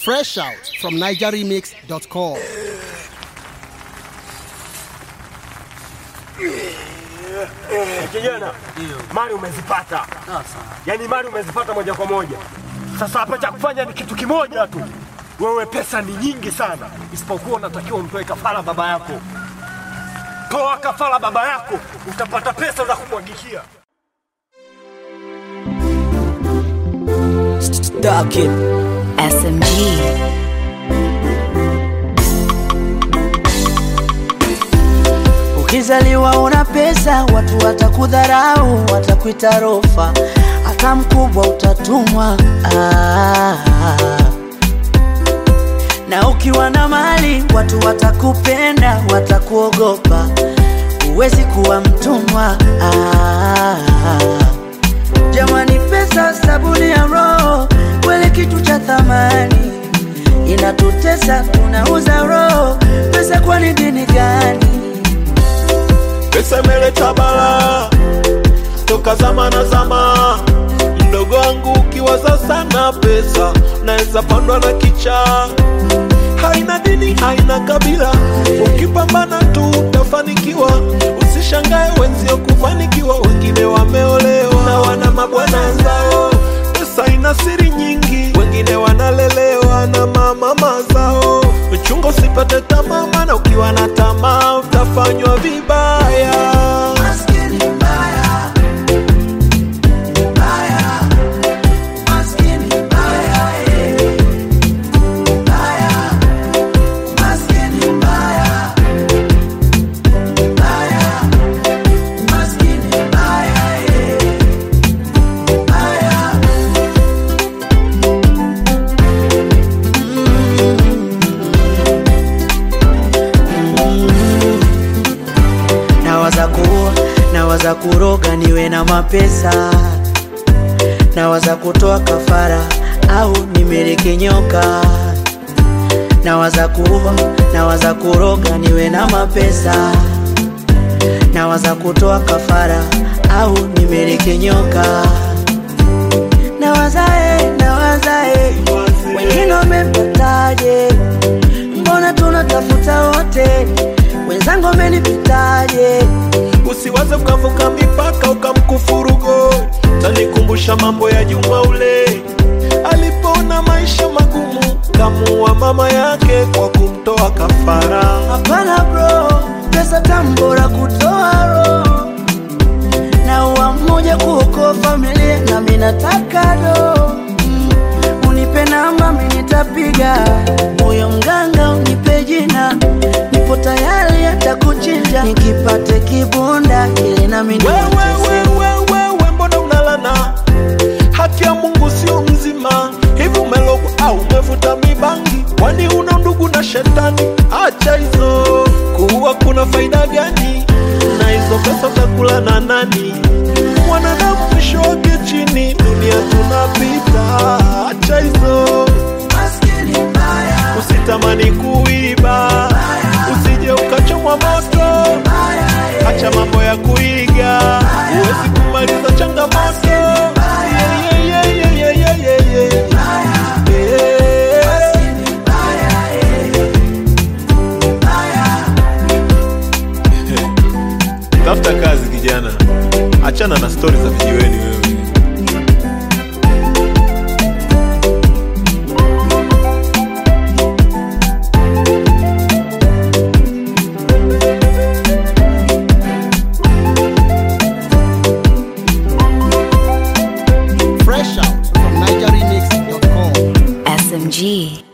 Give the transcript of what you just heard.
Fresh out from NigerRemix.com. Kijana, mali umezipata, yaani mali umezipata moja kwa moja. Sasa hapa cha kufanya ni kitu kimoja tu. Wewe pesa ni nyingi sana, isipokuwa unatakiwa umtoe kafara baba yako. Toa kafara baba yako, utapata pesa za kumwagikia. Duck it. SMG. Ukizaliwa una pesa, watu watakudharau, watakuita rofa, hata mkubwa utatumwa. Ah. Na ukiwa na mali, watu watakupenda, watakuogopa, huwezi kuwa mtumwa. Ah. Jamani, pesa sabuni ya roho, kweli kitu cha thamani, inatutesa, tunauza roho. Pesa kwani dini gani? Pesa imeleta bala toka zama na zama. Mdogo wangu ukiwaza sana pesa, naweza pandwa na kicha. Haina dini, haina kabila, ukipambana tu utafanikiwa. Usishangae wenzio kufanikiwa, wengine wameolewa na wana mabwana zao. Pesa ina siri nyingi, wengine wanalelewa na mamama zao. Chunga usipate tamaa, maana ukiwa na tamaa utafanywa vibaya. Maskini mbaya, mbaya, maskini mbaya, eh. Mbaya, maskini mbaya, mbaya, maskini mbaya, eh. Mbaya. Nawaza kuua, nawaza kuroga niwe na mapesa, nawaza kutoa kafara au nimeleke nyoka. Nawaza kuua, nawaza kuroga niwe na mapesa, nawaza kutoa kafara au nimeleke nyoka. Nawaza eh, nawaza eh, wengine wamepataje? Mbona tunatafuta wote, wenzangu wamenipitaje? Usiwaze ukavuka mipaka ukamkufuru God. Tanikumbusha mambo ya Juma ule alipoona maisha magumu, kamuua mama yake kwa kumtoa kafara. Hapana bro, pesa tambora kutoa roho na uwa mmoja kuokoa familia, nami nataka do Mm, unipe namba, mimi nitapiga huyo mganga, unipe jina, nipo tayari hata kuchinja, nikipate kibunda ili nami Wewe, niwatese. wewe, wewe, mbona unalana? Haki ya Mungu sio mzima. Hivi umelogwa au umevuta mibangi? Kwani una ndugu na shetani? Acha hizo, kuua kuna faida gani? Na hizo pesa utakula na nani? Mwanadamu mwisho wake chini, dunia tunapita. Acha hizo, Maskini mbaya, usitamani kuiba, usije ukachomwa moto. Acha mambo ya kuiga, huwezi kumaliza changamoto. Yeah, yeah, yeah, yeah, yeah, yeah, yeah, yeah. Yeah. maskini mbaya, eh. Mbaya. Tafuta kazi kijana, achana na stori za vijiweni wewe. Fresh out from NigerRemix.com. SMG.